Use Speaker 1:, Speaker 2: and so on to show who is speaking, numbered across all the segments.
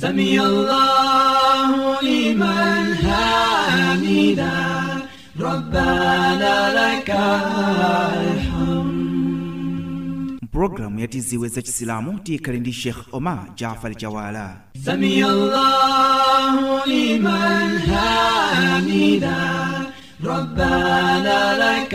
Speaker 1: سمي الله لمن حمده ربنا لك الحمد
Speaker 2: mpulogalamu ya tiziwe za chisilamu tiyikhale ndi sheikh omar jafar jawala
Speaker 1: سمي الله لمن حمده ربنا لك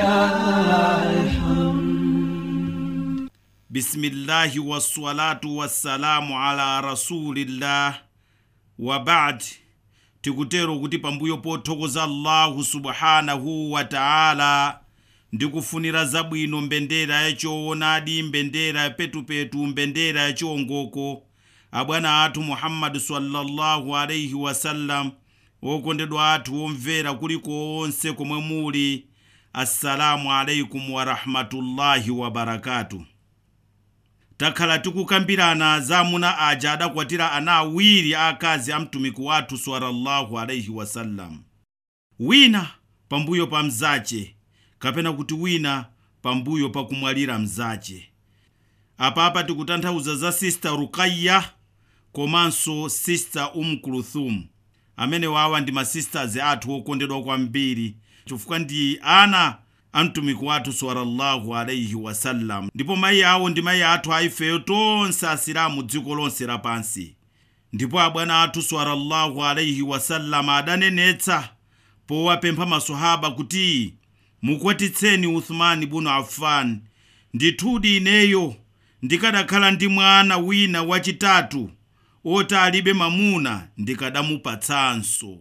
Speaker 1: الحمد
Speaker 3: bisimillahi wassalatu wassalamu ala rasulillah wa bad tikutero kuti pambuyo pothokoza allahu subhanahu wa taala ndikufunira zabwino mbendera yachoonadi mbendera yapetupetu mbendera yachiwongoko abwana athu muhammadu sallallahu alaihi wasallam okondedwa athu omvera kuliko onse komwe muli assalamu alaikum warahmatullahi wabarakatuh takhala tikukambirana za amuna aja adakwatira ana awiri akazi a mtumiki wathu sallallahu alaihi wasallam wina pambuyo pa mzace kapena kuti wina pambuyo pa kumwalira mzace apapa tikutanthauza za sista rukayya komanso sista umkuluthum amene wawa ndi masisters athu okondedwa kwambiri chifukwa ndi ana a mtumiki wathu sallallahu alaihi wasallam ndipo mayi awo ndi mayi athu aifeyo tonse asilamu dziko lonse lapansi ndipo abwana athu sallallahu alaihi wasallam adanenetsa powapempha maswahaba kuti mukwatitseni uthmani bunu affan ndithudi ineyo ndikadakhala ndi mwana wina wachitatu oti alibe mamuna ndikadamupatsanso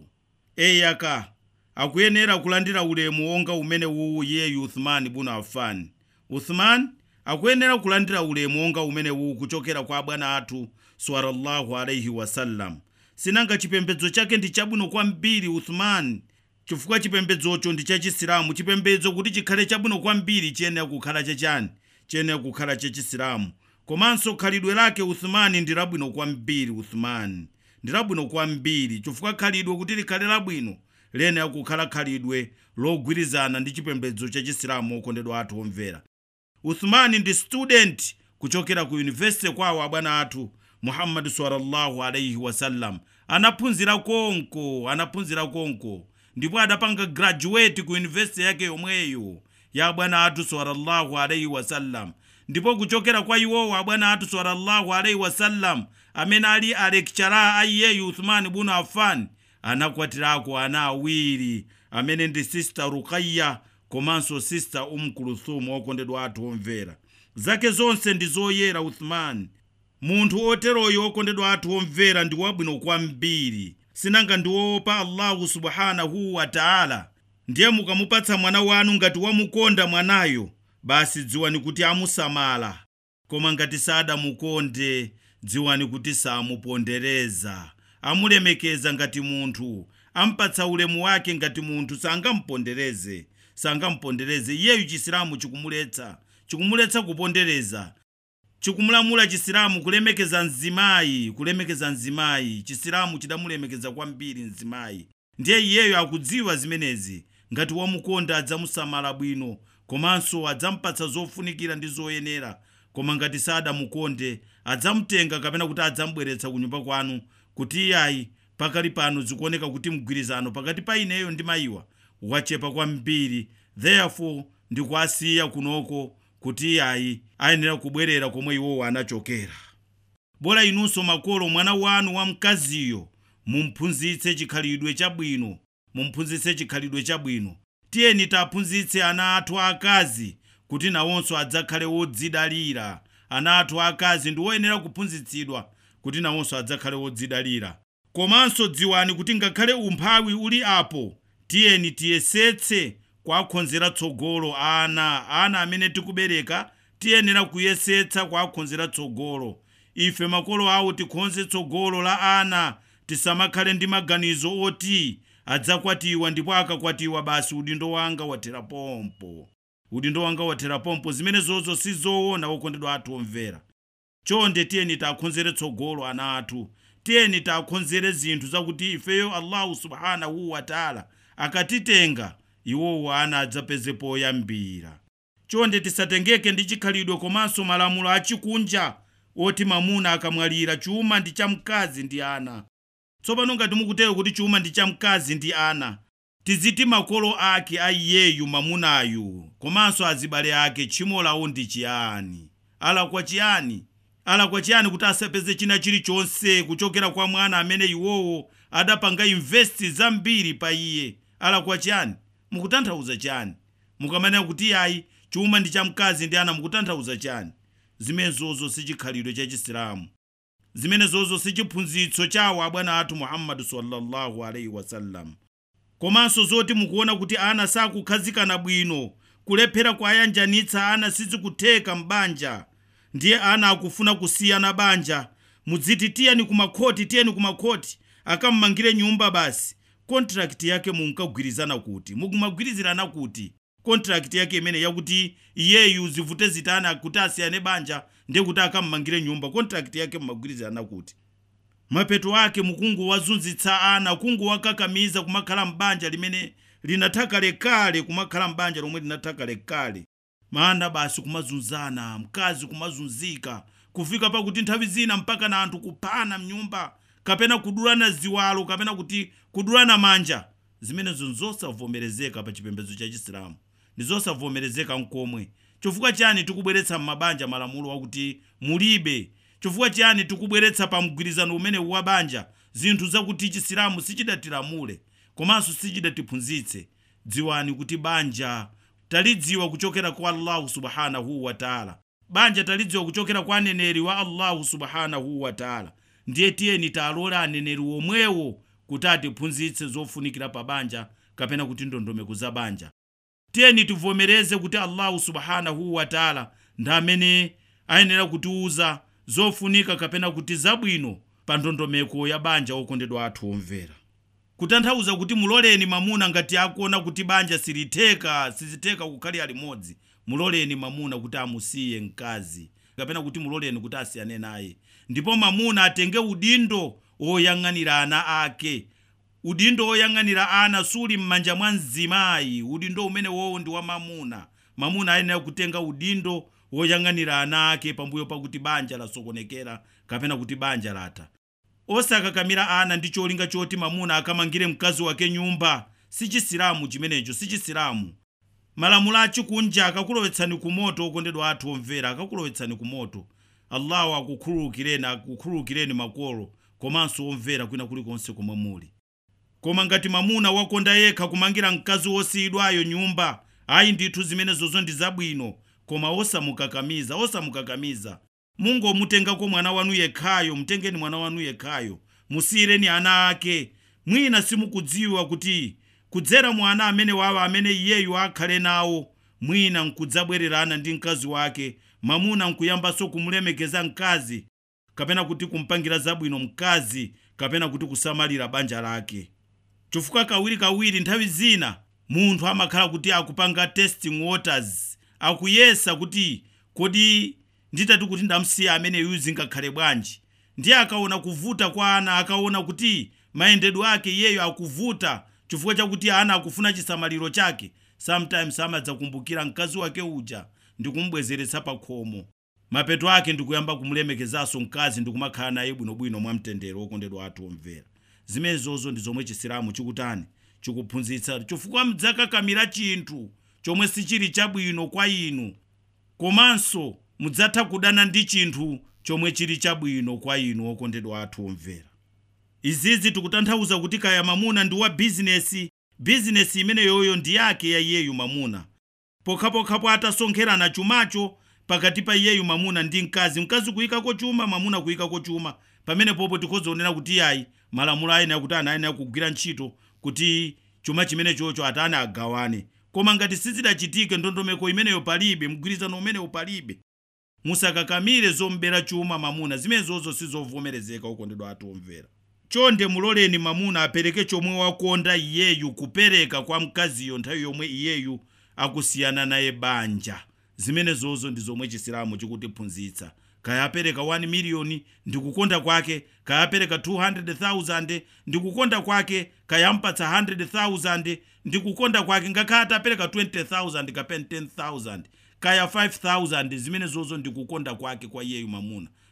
Speaker 3: eyaka akuyenera kulandira ulemu wonga umene uwu iyeyu uthmani bunu affan uthman akuyenera kulandira ulemu wonga umene uwu kuchokera kwa abwana athu sallallahu alaihi wasallam sinanga chipembedzo chake ndi chabwino kwambiri uthman chifukwa chipembedzocho ndi chachisilamu chipembedzo kuti chikhale chabwino kwambiri chiyenera kukhala chachani chiyenera kukhala chachisilamu komanso khalidwe lake uthmani ndi labwino kwambiri uthmani ndi labwino kwambiri chifukwa khalidwe kuti likhale labwino liyenera kukhala khalidwe logwirizana ndi chipembedzo chachisilamu okondedwa athu omvera uthmani ndi student kuchokera ku yunivesiti kwawo abwana athu muhammadu sallallahu alaihi wasallam anaphunzira konko anaphunzira konko ndipo adapanga graduate ku yunivesiti yake yomweyo ya abwana athu sallallahu alaihi wasallam ndipo kuchokera kwa iwowo abwana athu sallallahu alaihi wasallam amene ali alekchara a iyeyu uthmani bunu affan anakwatirako ana awiri amene ndi sista rukayya komanso sista umkuluthumu okondedwa athu omvera zake zonse ndi zoyera uthmani munthu oteroyo okondedwa athu omvera ndi wabwino kwambiri sinanga ndi woopa allahu subhanahu wa taala ndiye mukamupatsa mwana wanu ngati wamukonda mwanayo basi dziwani kuti amusamala koma ngati sadamukonde dziwani kuti samupondereza amulemekeza ngati munthu ampatsa ulemu wake ngati munthu sangampondereze sangampondereze iyeyu chisilamu chikumuletsa chikumuletsa kupondereza chikumulamula chisilamu kulemekeza mzimayi kulemekeza mzimayi chisilamu chidamulemekeza kwambiri mzimayi ndiye iyeyo akudziwa zimenezi ngati wamukonda adzamusamala bwino komanso adzampatsa zofunikira ndi zoyenera koma ngati sadamukonde adzamutenga kapena kuti adzamubweretsa ku nyumba kwanu kuti iyayi pakali pano zikuoneka kuti mgwirizano pakati pa ineyo ndi mayiwa wachepa kwambiri therefore ndikuasiya kunoko kuti iyayi ayenera kubwerera komwe iwowo anachokera bola inunso makolo mwana wanu wamkaziyo mumphunzitse chikhalidwe chabwino mumphunzitse chikhalidwe chabwino tiyeni taphunzitse ana athu akazi kuti nawonso adzakhale wodzidalira ana athu akazi ndi woyenera kuphunzitsidwa kuti nawonso adzakhale wodzidalira komanso dziwani kuti ngakhale umphawi uli apo tiyeni tiyesetse kuwakhonzera tsogolo ana ana amene tikubereka tiyenera kuyesetsa kuwakhonzera tsogolo ife makolo awo tikhonze tsogolo la ana tisamakhale ndi maganizo oti adzakwatiwa ndipo akakwatiwa basi udindo wanga wathera pompo udindo wanga wathera pompo zimene zozo sizoona okondedwa athu omvera chonde tiyeni takhonzere tsogolo ana athu tiyeni takhonzere zinthu zakuti ifeyo allahu subhanahu wataala akatitenga iwowo ana adzapeze poyambira chonde tisatengeke ndi chikhalidwe komanso malamulo achikunja oti mamuna akamwalira chuma ndi cha mkazi ndi ana tsopano ngati mukutero kuti chuma ndi cha mkazi ndi ana tiziti makolo ake a iyeyu mamunayu komanso azibale ake tchimo lawo ndi chiyani alakwa chiyani alakwa chiyani kuti asapeze china chilichonse kuchokera kwa mwana amene iwowo adapanga investi zambiri pa iye alakwa chiyani mukutanthauza chiyani mukamanena kuti ayi chuma ndi cha mkazi ndi ana mukutanthauza chiyani zimenezozo si chikhalidwe cha chisilamu zimenezozo si chiphunzitso chawo abwana athu muhammadu sallallahu alaihi wasallam komanso zoti mukuona kuti ana sakukhazikana bwino kulephera kwayanjanitsa ana sizikutheka m'banja ndiye ana akufuna kusiyana banja mudziti tiyeni kumakhoti tiyeni kumakhoti akammangire nyumba basi kontrakti yake munkagwirizana kuti mukumagwirizirana kuti kontrakti yake imene yakuti iyeyu zivute zitana kuti asiyane banja ndiye kuti akammangire nyumba kontrakti yake mumagwirizirana kuti mapeto ake mukungowazunzitsa ana kungowakakamiza kumakhala m'banja limene linatha kalekale kumakhala m'banja lomwe linatha kalekale mana basi kumazunzana mkazi kumazunzika kufika pakuti nthawi zina mpaka na anthu kuphana mnyumba kapena kudulana ziwalo kapena kuti kudulana manja zimenezo nzosavomerezeka pa chipembedzo cha chisilamu ndi zosavomerezeka nkomwe chifukwa chani tikubweretsa m'mabanja malamulo akuti mulibe chifukwa chiyani tikubweretsa pa mgwirizano umene wa banja zinthu zakuti chisilamu sichidatilamule komanso sichidatiphunzitse dziwani kuti banja talidziwa kuchokera kwa allahu subhanahu wataala banja talidziwa kuchokera kwa aneneri wa allahu subhanahu wataala ndiye tiyeni talole aneneri omwewo kuti atiphunzitse zofunikira pa banja kapena kuti ndondomeko za banja tiyeni tivomereze kuti allahu subhanahu wataala ndi amene ayenera kutiuza zofunika kapena kuti zabwino pa ndondomeko ya banja okondedwa athu omvera kutanthauza kuti muloleni mamuna ngati akuona kuti banja silitheka sizitheka kukhalira limodzi muloleni mamuna kuti amusiye mkazi kapena kuti muloleni kuti asiyane naye ndipo mamuna atenge udindo oyang'anira ana ake udindo oyang'anira ana suli m'manja mwa mzimayi udindo umene wowo ndi wa mamuna mamuna ayenera kutenga udindo woyang'anira ana ake pambuyo pakuti banja lasokonekera kapena kuti banja latha osakakamira ana ndi cholinga choti mamuna akamangire mkazi wake nyumba si chisilamu chimenecho si chisilamu malamulo achikunja akakulowetsani ku moto okondedwa athu omvera akakulowetsani ku moto allahu akukhululukireni akukhululukireni makolo komanso omvera kwina kulikonse komwe muli koma ngati mamuna wakonda yekha kumangira mkazi wosiyidwayo nyumba ayi ndithu zimenezozo ndi zabwino koma osamukakamiza osamukakamiza mungomutengako mwana wanu yekhayo mutengeni mwana wanu yekhayo musiyireni ana ake mwina simukudziwa kuti kudzera mwana amene wawa amene iyeyu akhale nawo mwina nkudzabwererana ndi mkazi wake mamuna nkuyambanso kumulemekeza mkazi kapena kuti kumpangira zabwino mkazi kapena kuti kusamalira banja lake chifukwa kawirikawiri nthawi zina munthu amakhala kuti akupanga testing waters akuyesa kuti kodi nditati kuti ndamsiya ameneyu zingakhale bwanji ndiye akaona kuvuta kwa ana akaona kuti mayendedwe ake iyeyo akuvuta chifukwa chakuti ana akufuna chisamaliro chake sometimes amadzakumbukira mkazi wake uja ndikumubwezeretsa pa khomo mapeto ake ndikuyamba kumulemekezanso mkazi ndikumakhala naye bwinobwino mwamtendere wokondedwa athu omvera zimenezozo ndi zomwe chisilamu chikutani chikuphunzitsa chifukwa mudzakakamira chinthu chomwe sichili chabwino kwa inu komanso mudzatha kudana ndi chinthu chomwe chili chabwino kwa inu okondedwa athu omvera izizi tikutanthauza kuti kaya mamuna ndi wa bizinesi bizinesi imeneyoyo ndi yake ya iyeyu mamuna pokhapokhapo atasonkherana chumacho pakati pa iyeyu mamuna ndi mkazi mkazi kuyikako chuma mamuna kuyikako chuma pamene popo tikhozonena kuti yayi malamulo ayenera kuti ana ayenera kugwira ntchito kuti chuma chimene chocho atani agawane koma ngati sizidachitike ndondomeko imeneyo palibe mgwirizano umenewo palibe musakakamire zombera chuma mamuna zimenezozo sizovomerezeka okondedwa athu omvera chonde muloleni mamuna apereke chomwe wakonda iyeyu kupereka kwa mkaziyo nthawi yomwe iyeyu akusiyana naye banja zimenezozo ndi zomwe chisilamu chikutiphunzitsa kaya apereka 1 miliyoni ndikukonda kwake kaya apereka 200,000 ndikukonda kwake kaya ampatsa 100,000 ndikukonda kwake ngakhale atapereka 20,000 kapena 10,000 kaya 5,000 zimenezozo ndikukonda kwake kwa iyeyu mamuna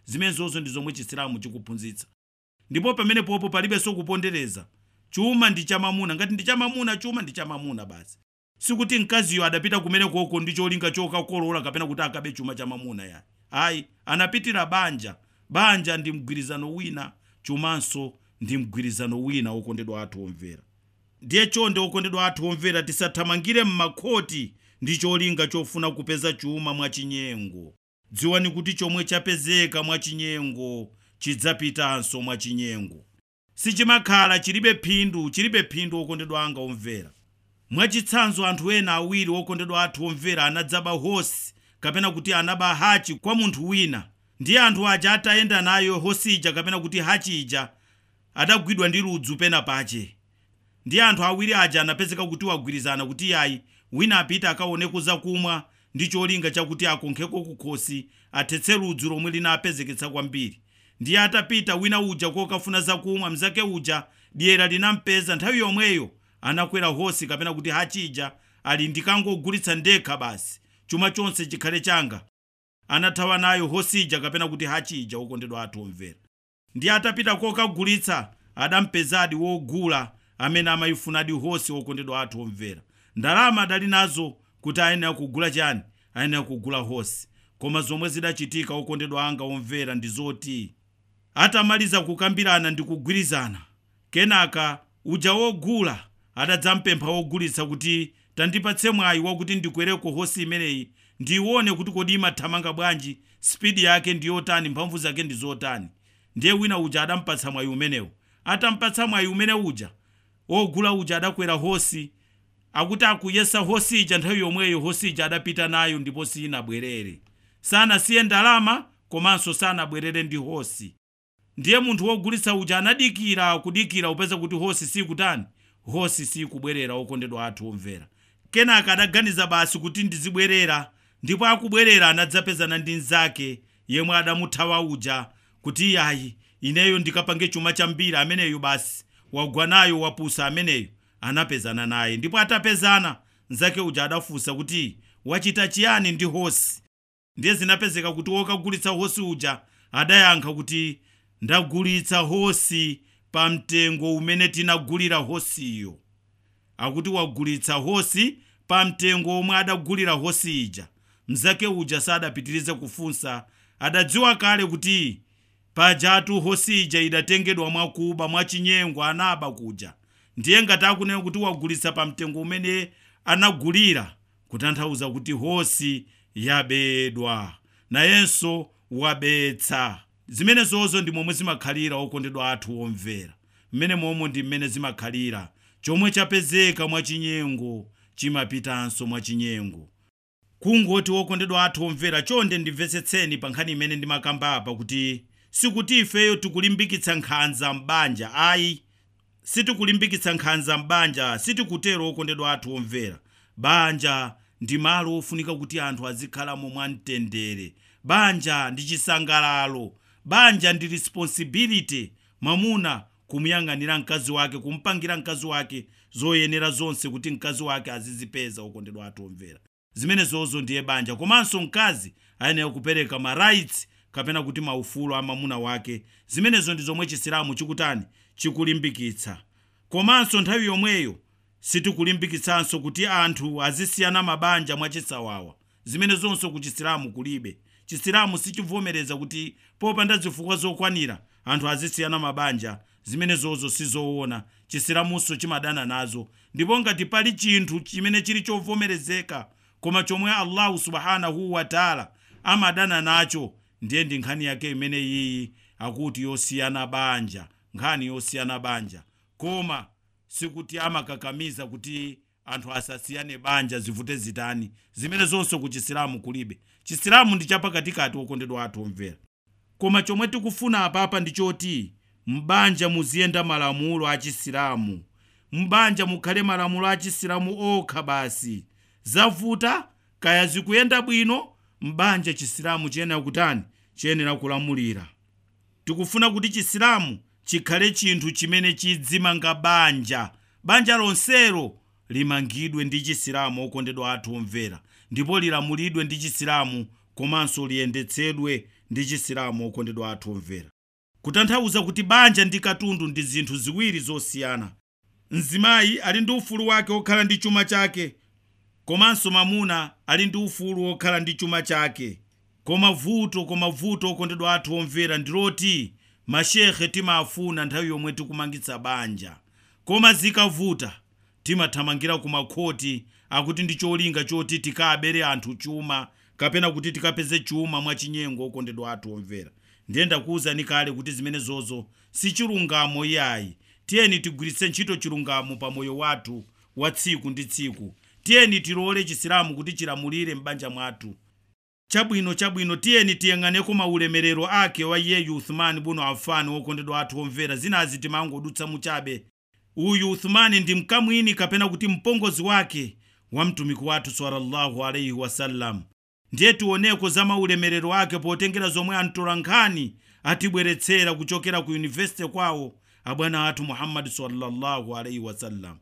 Speaker 3: zimenezozo ndi zomwe chisilamu chikuphunzitsa ndipo pamenepopo palibenso kupondereza chuma ndi chamamuna ngati ndi chamamuna chuma ndi chamamuna basi sikuti mkaziyo adapita kumenekoko ndi cholinga chokakolola kapena kuti akabe chuma chamamuna yani ayi anapitira banja banja ndi mgwirizano wina chumanso ndi mgwirizano wina okondedwa athu omvera ndiye chonde okondedwa athu omvera tisathamangire m'makhoti ndi cholinga chofuna kupeza chuma mwachinyengo dziwani kuti chomwe chapezeka mwachinyengo chidzapitanso mwachinyengo sichimakhala chilibe phindu chilibe phindu okondedwa anga omvera mwachitsanzo anthu ena awiri okondedwa athu omvera anadzaba hosi kapena kuti anaba hachi kwa munthu wina ndiye anthu aja atayenda nayo hosi ija kapena kuti hachi ija adagwidwa ndi ludzu pena pache ndiye anthu awiri aja anapezeka kuti wagwirizana kuti yayi wina apita akaoneko zakumwa ndi cholinga chakuti akonkheko kukhosi athetse ludzu lomwe linapezeketsa kwambiri ndiye atapita wina uja kokafuna zakumwa mzake uja dyera linampeza nthawi yomweyo anakwera hosi kapena kuti hachija ali ndikangogulitsa ndekha basi chuma chonse chikhale changa anathawa nayo hosija kapena kuti hachija okondedwa athu omvera ndiye atapita kokagulitsa adampezadi wogula amene amayifunadi hosi okondedwa athu omvera ndalama adali nazo kuti ayenera kugula chani ayenera kugula hosi koma zomwe zidachitika okondedwa anga omvera ndi zoti atamaliza kukambirana ndi kugwirizana kenaka uja wogula adadzampempha wogulitsa kuti tandipatse mwayi wakuti ndikwereko hosi imeneyi ndione kuti kodi imathamanga bwanji spidi yake ndiyotani mphamvu zake ndi zotani ndiye wina uja adampatsa mwayi umenewu atampatsa mwayi umene uja wogula uja adakwera hosi akuti akuyesa hosi ija nthawi yomweyo hosi ija adapita nayo ndipo sinabwerere sanasiye ndalama komanso sanabwerere ndi hosi ndiye munthu wogulitsa uja anadikira kudikira upeza kuti hosi sikutani hosi sikubwerera okondedwa athu omvera kenaka adaganiza basi kuti ndizibwerera ndipo akubwerera anadzapezana ndi mnzake yemwe adamuthawa uja kuti yayi ineyo ndikapange chuma chambiri ameneyo basi wagwanayo wapusa ameneyo anapezana naye ndipo atapezana mnzake uja adafunsa kuti wachita chiyani ndi hosi ndiye zinapezeka kuti wokagulitsa hosi uja adayankha kuti ndagulitsa hosi pa mtengo umene tinagulira hosiyo akuti wagulitsa hosi pa mtengo omwe adagulira hosi ija mnzake uja sadapitirize kufunsa adadziwa kale kuti pajatu hosi ija idatengedwa mwakuba mwachinyengo anaba kuja ndiye ngati akunena kuti wagulitsa pa mtengo umene anagulira kutanthauza kuti hosi yabedwa nayenso wabetsa zimenezozo ndi momwe zimakhalira okondedwa athu omvera mmene momwe ndi mmene zimakhalira chomwe chapezeka mwachinyengo chimapitanso mwachinyengo kungoti okondedwa athu omvera chonde ndimvetsetseni pa nkhani imene ndimakamba apa kuti sikuti ifeyo tikulimbikitsa nkhanza m'banja ayi sitikulimbikitsa nkhanza m'banja sitikutero okondedwa athu omvera banja ndi malo ofunika kuti anthu azikhalamo mwamtendere banja ndi chisangalalo banja ndi responsibility mwamuna kumuyang'anira mkazi wake kumpangira mkazi wake zoyenera zonse kuti mkazi wake azizipeza okondedwa athu omvera zimenezozo ndiye banja komanso mkazi ayenera kupereka ma rights kapena kuti maufulu a mwamuna wake zimenezo ndi zomwe chisilamu chikutani chikulimbikitsa komanso nthawi yomweyo sitikulimbikitsanso kuti anthu azisiyana mabanja mwachisawawa zimenezonso ku chisilamu kulibe chisilamu sichivomereza kuti popanda zifukwa zokwanira anthu azisiyana mabanja zimenezozo sizoona chisilamunso chimadana nazo ndipo ngati pali chinthu chimene chili chovomerezeka koma chomwe allahu subhanahu wataala amadana nacho ndiye ndi nkhani yake imene iyi akuti yosiyana banja nkhani yosiyana banja koma sikuti amakakamiza kuti anthu asasiyane banja zivute zitani zimene zonse ku chisilamu kulibe chisilamu ndi chapakatikati okondedwa athu omvera koma chomwe tikufuna apapa ndi choti m'banja muziyenda malamulo a chisilamu m'banja mukhale malamulo a chisilamu okha basi zavuta kaya zikuyenda bwino m'banja chisilamu chiyenera kutani chiyenera kulamulira tikufuna kuti chisilamu chikhale chinthu chimene chidzimanga banja banja lonselo limangidwe ndi chisilamu okondedwa athu omvera ndipo lilamulidwe ndi chisilamu komanso liyendetsedwe ndi chisilamu okondedwa athu omvera kutanthauza kuti banja ndi katundu ndi zinthu ziwiri zosiyana mzimayi ali ndi ufulu wake wokhala ndi chuma chake komanso mamuna ali ndi ufulu wokhala ndi chuma chake koma vuto koma vuto okondedwa athu omvera ndiloti mashehe timafuna nthawi yomwe tikumangitsa banja koma zikavuta timathamangira ku makhoti akuti ndi cholinga choti tikabere anthu chuma kapena kuti tikapeze chuma mwachinyengo okondedwa athu omvera ndiye ndakuwuzani kale kuti zimene zozo si chilungamo iyayi tiyeni tigwiritse ntchito chilungamo pa moyo wathu wa tsiku ndi tsiku tiyeni tilole chisilamu kuti chilamulire m'banja mwathu chabwino chabwino tiyeni tiyang'aneko maulemerero ake wa iyeyu uthumani buno afani wokondedwa athu omvera zinazi timangodutsa muchabe uyu uthumani ndi mkamwini kapena kuti mpongozi wake wa mtumiki wathu sallallahu alaihi wasallam ndiye tioneko za maulemerero ake potengera zomwe amtola nkhani atibweretsera kuchokera ku yunivesite kwawo abwana athu muhammadi sallallahu alaihi wasallam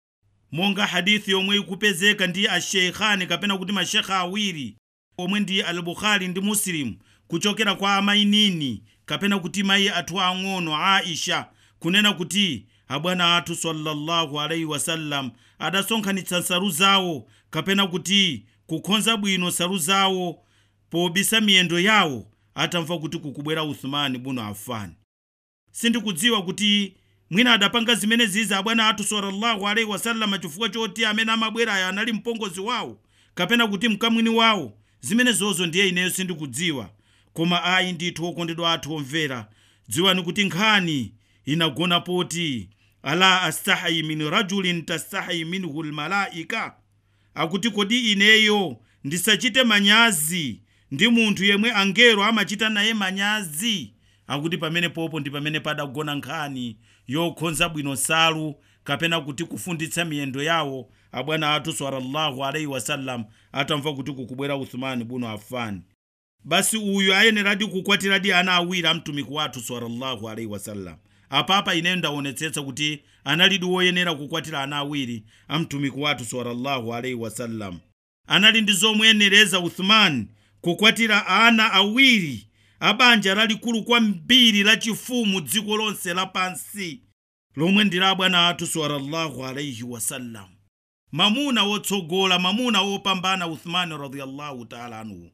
Speaker 3: monga hadithi yomwe ikupezeka ndi asheikhani kapena kuti mashekha awiri omwe ndi al-bukhari ndi muslim kuchokera kwa amayi nini kapena kuti mayi athu ang'ono aisha kunena kuti abwana athu sallallahu alaihi wasallam adasonkhanitsa nsalu zawo kapena kuti kukonza bwino nsalu zawo pobisa miyendo yawo atamva kuti kukubwera uthumani buno afani sindikudziwa kuti mwina adapanga zimene ziza abwana athu sallallahu alaihi wasallam chifukwa choti amene amabwerayo anali mpongozi wawo kapena kuti mkamwini wawo zimene zozo ndiye ineyo sindikudziwa koma ayi ndithu okondedwa athu omvera dziwani kuti nkhani inagona poti ala astahayi min rajulin tastahayi minhu lmalaika akuti kodi ineyo ndisachite manyazi ndi munthu yemwe angelo amachita naye manyazi akuti pamene popo ndi pamene padagona nkhani yokhonza bwino nsalu kapena kuti kufunditsa miyendo yawo abwana athu sallallahu alaihi wasallam atamva kuti kukubwera uthumani buno afani basi uyu ayeneradi kukwatiradi ana awiri a mtumiki wathu sallallahu alaihi wasallam apapa ineyo ndaonetsetsa kuti analidi woyenera kukwatira ana awiri a mtumiki wathu sallallahu alaihi wasallam anali ndi zomuyenereza uthumani kukwatira ana awiri abanja lalikulu kwambiri lachifumu dziko lonse lapansi lomwe ndi la bwana athu sallallahu alaihi wasallam mamuna wotsogola mamuna wopambana uthmani radiyallahu taala anhu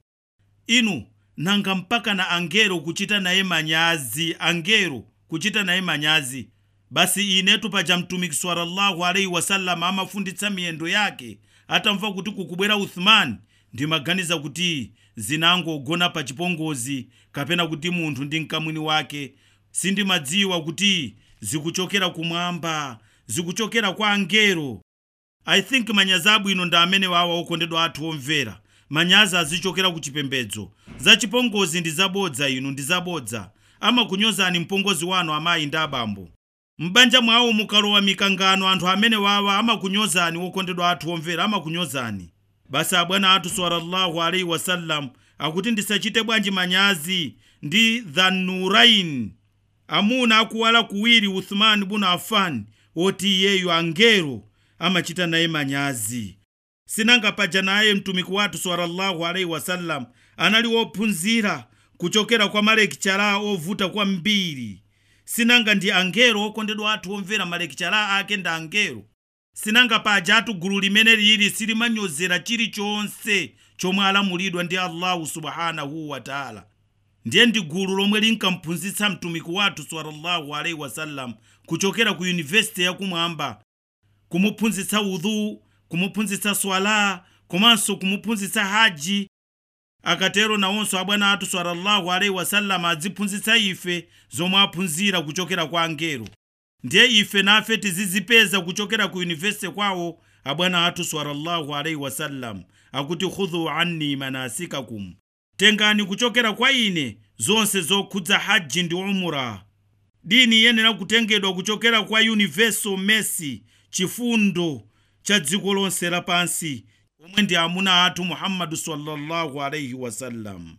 Speaker 3: inu nanga mpaka na angelo kuchita naye manyazi angelo kuchita naye manyazi basi inetu paja mtumiki sallallahu alaihi wasallam amafunditsa miyendo yake atamva kuti kukubwera uthmani ndimaganiza kuti zinangogona pa chipongozi kapena kuti munthu ndi mkamwini wake sindimadziwa kuti zikuchokera kumwamba zikuchokera kwa angelo i think manyazi abwino ndi amene wawa okondedwa athu omvera manyazi azichokera ku chipembedzo za chipongozi ndi zabodza inu ndi zabodza amakunyozani mpongozi wanu amayi ndi abambo m'banja mwawo mukalowa mikangano anthu amene wawa amakunyozani wokondedwa athu omvera amakunyozani basi abwana athu sallallahu alaihi wasallam akuti ndisachite bwanji manyazi ndi dhanurain amuna akuwala kuwiri uthmani buno afani woti iyeyu angelo amachita naye manyazi sinanga paja naye mtumiki wathu sallallahu alaihi wasallam anali wophunzira kuchokera kwa malekichara ovuta kwambiri sinanga ndi angelo okondedwa athu omvera malekichara ake ndi angelo sinanga paja atu gulu limene lili silimanyozera chilichonse chomwe alamulidwa ndi allahu subhanahu wataala ndiye ndi gulu lomwe linkamphunzitsa mtumiki wathu sallallahu alaihi wasallam kuchokera ku yunivesiti yakumwamba kumuphunzitsa udhu kumuphunzitsa swala komanso kumuphunzitsa haji akatero nawonso abwana athu sallallahu alaihi wasallam adziphunzitsa ife zomwe aphunzira kuchokera kwa angelo ndiye ife nafe tizizipeza kuchokera ku yunivesiti kwawo abwana athu sallallahu alaihi wasallam akuti khudhu anni manasikakum tengani kuchokera kwa ine zonse zokhudza haji ndi umura dini iyenera kutengedwa kuchokera kwa universal mercy chifundo cha dziko lonse lapansi omwe ndi amuna athu muhammadu sallallahu alaihi wasallam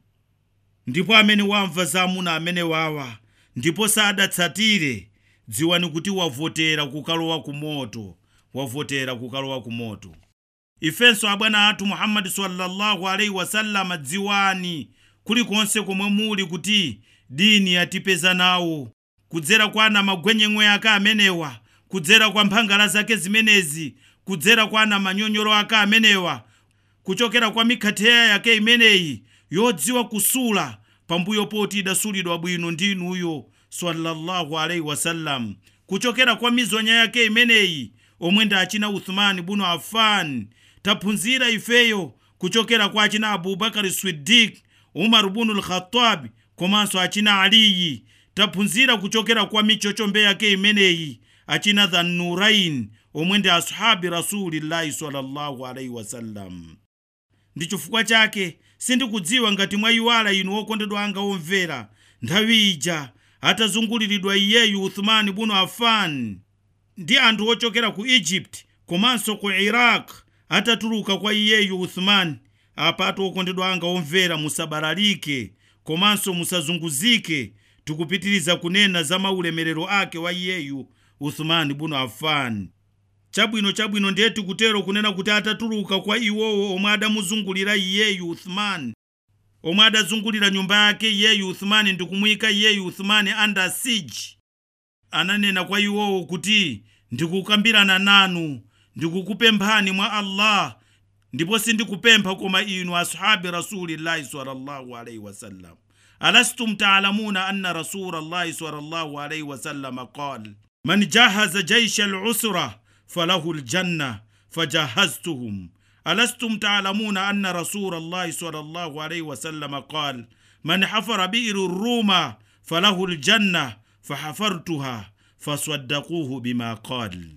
Speaker 3: ndipo amene wamva za amuna amene wawa ndipo sadatsatire dziwani kuti wavotera kukalowa ku moto wavotera kukalowa ku moto ifenso abwana athu muhammadi sallallahu alaihi wasallam dziwani kulikonse komwe muli kuti dini yatipeza nawo kudzera kwa ana magwenyemwe ake amenewa kudzera kwa mphangala zake zimenezi kudzera kwa ana manyonyolo ake amenewa kuchokera kwa mikhatheya yake imeneyi yodziwa kusula pambuyo poti idasulidwa bwino ndi inuyo sallallahu alaihi wasallam kuchokera kwa mizonya yake imeneyi omwe ndi achina uthmani bunu affan taphunzira ifeyo kuchokera kwa achina abubakari siddiq umar bunu lkhatabi komanso achina aliyi taphunzira kuchokera kwa michochombe yake imeneyi achina dhannurain omwe ndi ashabi rasulillahi sallallahu alaihi wasallam ndi chifukwa chake sindikudziwa ngati mwayiwala inu okondedwa anga omvera nthawi ija atazunguliridwa iyeyu uthmani bunu affan ndi anthu ochokera ku egypt komanso ku iraq atatuluka kwa iyeyu uthmani apatu okondedwa anga omvera musabalalike komanso musazunguzike tikupitiriza kunena za maulemerero ake wa iyeyu uthmani bunu affan chabwino chabwino ndiye tikutero kunena kuti atatuluka kwa iwowo omwe adamuzungulira iyeyu uthmani omwe adazungulira nyumba yake iyeyu uthmani ndikumuyika iyeyu uthmani under siege ananena kwa iwowo kuti ndikukambirana nanu ndikukupemphani mwa allah ndipo sindikupempha koma inu ashabi rasulillahi sallallahu alaihi wasallam alastum taalamuna anna rasulallahi sallallahu alaihi wasallam qal man jahaza jaisha lusra falahu ljanna fajahaztuhum ألستم تعلمون أن رسول الله صلى الله عليه وسلم قال من حفر بئر الروم فله الجنة فحفرتها فصدقوه بما قال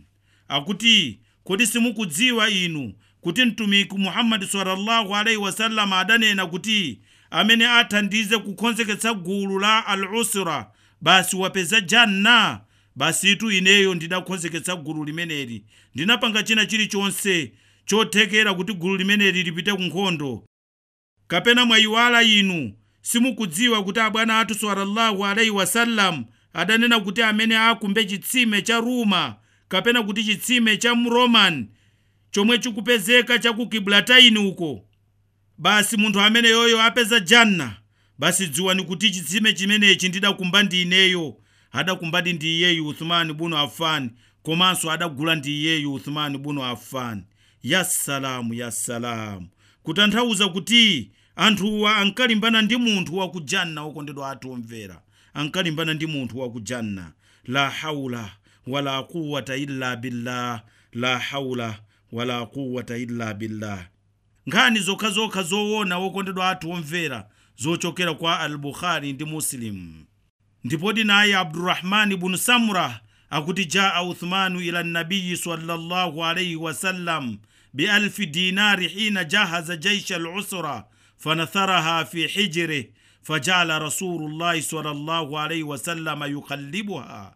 Speaker 3: akuti kodi simukudziwa inu kuti mtumiki muhammadi sallallahu alaihi wasallam adanena kuti amene athandize kukonzeketsa gulu la al-usra basi wapeza janna basitu ineyo ndidakonzeketsa gulu limeneli ndinapanga china chilichonse chothekera kuti gulu limeneli lipite ku nkhondo kapena mwayiwala inu simukudziwa kuti abwana athu sallallahu alaihi wasallam adanena kuti amene akumbe chitsime cha ruma kapena kuti chitsime cha mroman chomwe chikupezeka cha ku kiblataini uko basi munthu amene yoyo apeza janna basi dziwani kuti chitsime chimenechi ndidakumba ndi ineyo adakumbadi ndi iyeyu uthmani bunu affan komanso adagula ndi iyeyu uthmani bunu affan yassalamu yassalamu kutanthauza kuti anthuwa ankalimbana ndi munthu wakujanna okondedwa athu omvera ankalimbana ndi munthu wakujanna la haula wala quwata illa billah la haula wala quwata illa billah nkhani zokhazokha zoona wokondedwa athu omvera zochokera kwa al-bukhari ndi muslim ndipodi naye abdurahmani bunu samura akuti jaa uthmanu ila nabiyi sallallahu alaihi wasallam بألف دينار حين جهز جيش العسرة فنثرها في حجره فجعل رسول الله صلى الله عليه وسلم يقلبها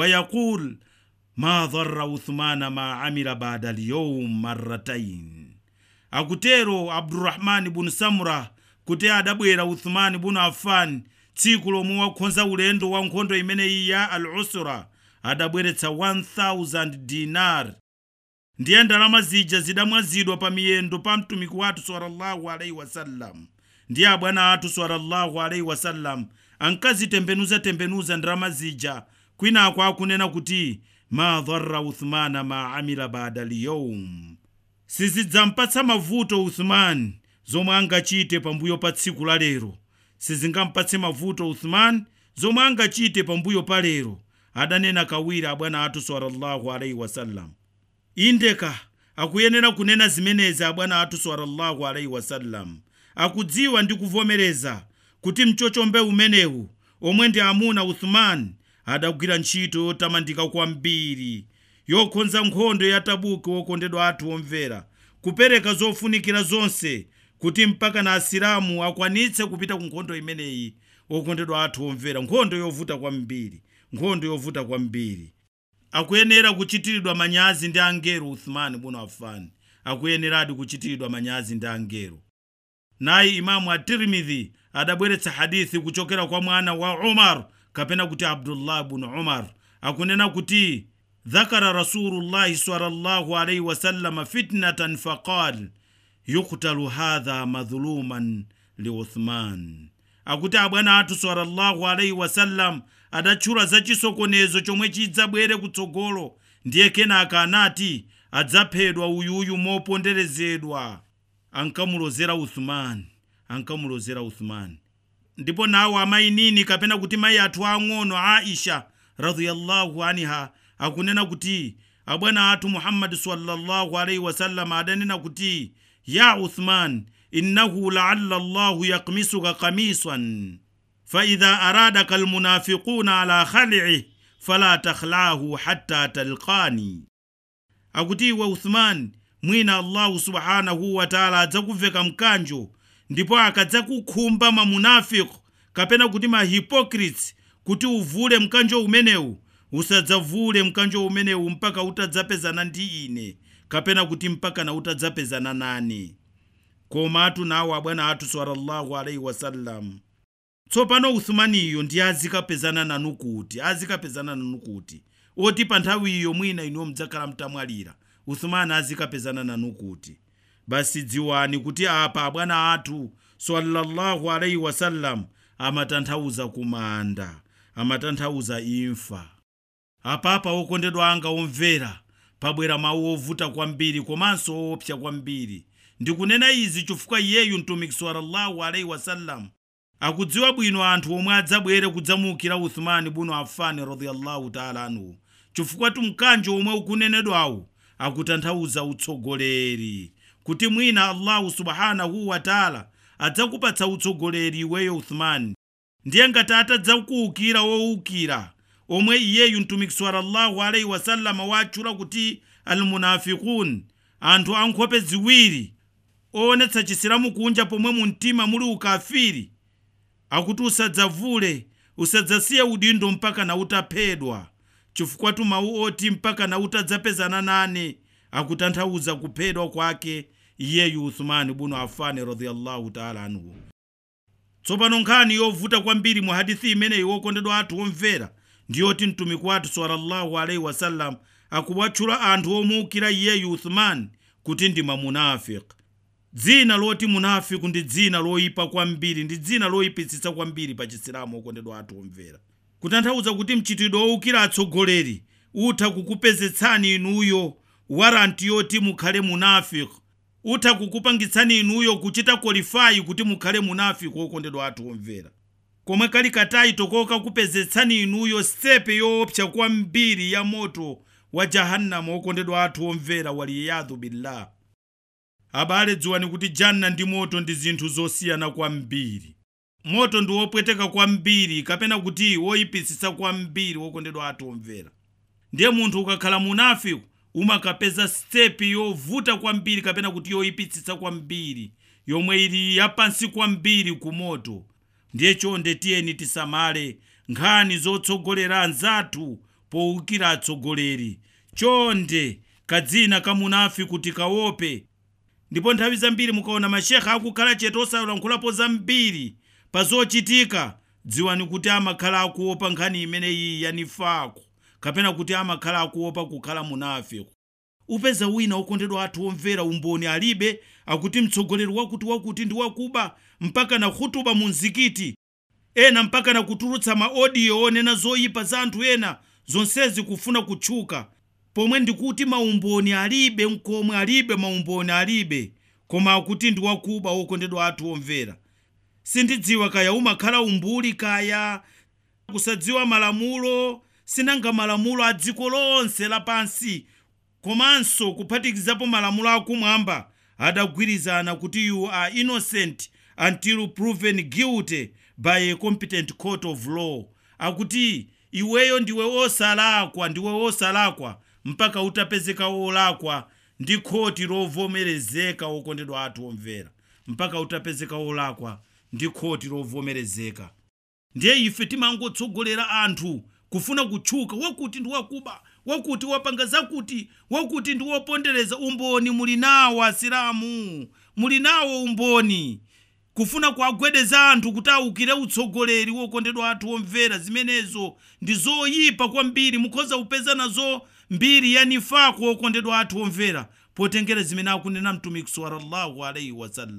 Speaker 3: ويقول ما ضر عثمان ما عمل بعد اليوم مرتين akutero abdurahmani bunu samura kuti adabwera uthmani bunu affan tsiku lomwe wakhonza ulendo wa nkhondo imeneyi ya al usra adabweretsa 1000 dinar ndiye ndalama zija zidamwazidwa pa miyendo pa mtumiki wathu sallallahu alaihi wasallam ndiye abwana athu sallallahu alaihi wasallam ankazitembenuzatembenuza ndalama zija kwinako akunena kuti ma dharra uthmana ma amila bada liyawm sizidzampatsa mavuto uthmani zomwe angachite pambuyo pa tsiku la lero sizingampatse mavuto uthmani zomwe angachite pambuyo pa lero adanena kawiri abwana athu sallallahu alaihi wasallam indeka akuyenera kunena zimenezi abwana athu sallallahu alaihi wasallam akudziwa ndi kuvomereza kuti mchochombe umenewu omwe ndi amuna uthman adagwira ntchito yotamandika kwambiri yokhonza nkhondo ya tabuki wokondedwa athu omvera kupereka zofunikira zonse kuti mpaka na asilamu akwanitse kupita ku nkhondo imeneyi okondedwa athu omvera nkhondo yovuta kwambiri nkhondo yovuta kwambiri akuyenera kuchitiridwa manyazi ndi angelo uthmani bunu affan akuyeneradi kuchitiridwa manyazi ndi angelo naye imamu at-tirmidhi adabweretsa hadithi kuchokera kwa mwana wa umar kapena kuti abdullah bunu umar akunena kuti dhakara rasulullahi sallallahu alaihi wasallama fitnatan faqal yuktalu hadha madhuluman liuthman akuti abwana athu sallallahu alaihi wasallam adatchula za chisokonezo chomwe chidzabwere kutsogolo ndiye kenaka anati adzaphedwa uyuyu moponderezedwa ankamulozera uthumani ankamulozera uthumani ndipo nawo amayi nini kapena kuti mayi athu ang'ono aisha radhiyallahu anha akunena kuti abwana athu muhammadi sallallahu alaihi wasallam adanena kuti ya uthman innahu laalla llahu yakmisuka kamisan faidha aradaka almunafiquna ala khali'i fala takhla'ahu hatta talqani akuti iwe uthman mwina allahu subhanahu wataala adzakuveka mkanjo ndipo akadzakukhumba mamunafiku kapena kuti mahipokrits kuti uvule mkanjo umenewu usadzavule mkanjo umenewu mpaka utadzapezana ndi ine kapena kuti mpaka na utadzapezana nane komatu nawo abwana athu sallallahu alaihi wasallam tsopano uthumaniyo ndi azikapezana nanu kuti azikapezana nanu kuti oti pa nthawi iyo mwina inuwo mudzakhala mtamwalira uthumani azikapezana nanu kuti basi dziwani kuti apa abwana athu sallallahu alaihi wasallam amatanthauza kumanda amatanthauza imfa apapa okondedwa anga omvera pabwera mawu ovuta kwambiri komanso oopsa kwambiri ndikunena izi chifukwa iyeyu mtumiki sallallahu alaihi wasallam akudziwa bwino anthu omwe adzabwere kudzamuukira uthumani buno afani radiyallahu taala anhu chifukwa tumkanjo omwe ukunenedwawu akutanthauza utsogoleri kuti mwina allahu subhanahu wataala adzakupatsa utsogoleri iweyo uthumani ndiye ngati atadzakuukira woukira omwe iyeyu mtumiki sallallahu alaihi wasallama watchula kuti almunafikun anthu ankhope ziwiri oonetsa chisilamu kunja pomwe mu mtima muli ukafiri akuti usadzavule usadzasiye udindo mpaka na utaphedwa chifukwa tumawu oti mpaka na utadzapezana nane akutanthauza kuphedwa kwake iyeyu uthumani buno afani radiyallahu taala anhu tsopano nkhani yovuta kwambiri mu hadithi imeneyi wokondedwa athu omvera ndiyoti mtumiki wathu sallallahu alaihi wasallam akuwatchula anthu omuukira iyeyu uthumani kuti ndi mamunafiki dzina loti munafiku ndi dzina loyipa kwambiri ndi dzina loyipitsitsa kwambiri pa chisilamu okondedwa athu omvera kutanthauza kuti mchitidwe owukira atsogoleri utha kukupezetsani inuyo waranti yoti mukhale munafiki utha kukupangitsani inuyo kuchita kwalifayi kuti mukhale munafiki okondedwa athu omvera komwe kali katayito kokakupezetsani inuyo stepe yoopsa kwambiri ya moto wa jahannama okondedwa athu omvera waliyadhu billah abale dziwani kuti janna ndi moto ndi zinthu zosiyana kwambiri moto ndi wopweteka kwambiri kapena kuti woyipitsitsa kwambiri wokondedwa athu omvera ndiye munthu ukakhala munafiku umakapeza stepi yovuta kwambiri kapena kuti yoyipitsitsa kwambiri yomwe ili yapansi kwambiri ku moto ndiye chonde tiyeni tisamale nkhani zotsogolera anzathu powukira atsogoleri chonde kadzina ka munafiku tikawope ndipo nthawi zambiri mukaona mashekha akukhala chete osalankhulapo zambiri pa zochitika dziwani kuti amakhala akuopa nkhani imeneyi yanifako kapena kuti amakhala akuopa kukhala munafiku upeza wina okondedwa athu omvera umboni alibe akuti mtsogoleri wakuti wakuti ndi wakuba mpaka na khutuba mu mzikiti ena mpaka na kutulutsa maodiyo onena zoyipa za anthu ena zonsezi kufuna kutchuka pomwe ndikuti maumboni alibe nkomwe alibe maumboni alibe koma akuti ndi wakuba okondedwa athu omvera sindidziwa kaya umakhala umbuli kaya kusadziwa malamulo sinanga malamulo a dziko lonse lapansi komanso kuphatikizapo malamulo akumwamba adagwirizana kuti you are innocent until proven guilty by a competent court of law akuti iweyo ndiwe osalakwa ndiwe osalakwa mpaka utapezeka wolakwa ndi khoti lovomerezeka okondedwa athu omvera mpaka utapezeka wolakwa ndi khoti lovomerezeka ndiye ife timangotsogolera anthu kufuna kutchuka wakuti ndi wakuba wakuti wapanga zakuti wakuti ndi wopondereza umboni muli nawo asilamu muli nawo umboni kufuna kuagwedeza anthu kuti awukire utsogoleri wokondedwa athu omvera zimenezo ndi zoyipa kwambiri mukhoza kupeza nazo mbiri ya nifako okondedwa athu omvera potengera zimene akunena mtumiki sallallahu alaihi wasallam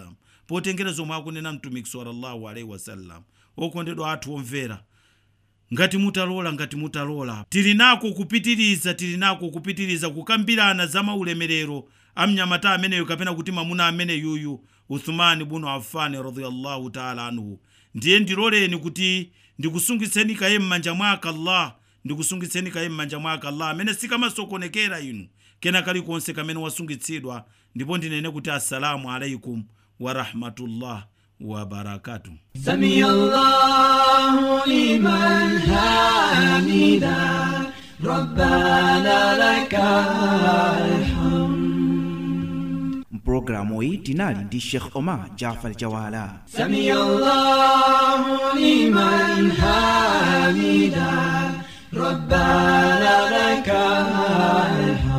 Speaker 3: potengera zomwe akunena mtumiki sallallahu alaihi wasallam okondedwa athu omvera ngati mutalola ngati mutalola tili nako kupitiriza tili nako kupitiriza kukambirana za maulemerero a mnyamata ameneyo kapena kuti mamuna amene yuyu uthumani bunu afani radiyallahu taala anhu ndiye ndiloleni kuti ndikusungitseni kaye m'manja mwake allah ndikusungitseni kaye m'manja mwake allah amene sikamasokonekera inu kena kalikonse kamene wasungitsidwa ndipo ndinene kuti assalamu alaikum warahmatullah wabarakatuh
Speaker 1: سمي الله لمن حمده ربنا لك الحمد
Speaker 2: mpulogalamu iyi tinali ndi sheikh omar jafar jawala
Speaker 1: سمي الله لمن حمده ربنا لك الحمد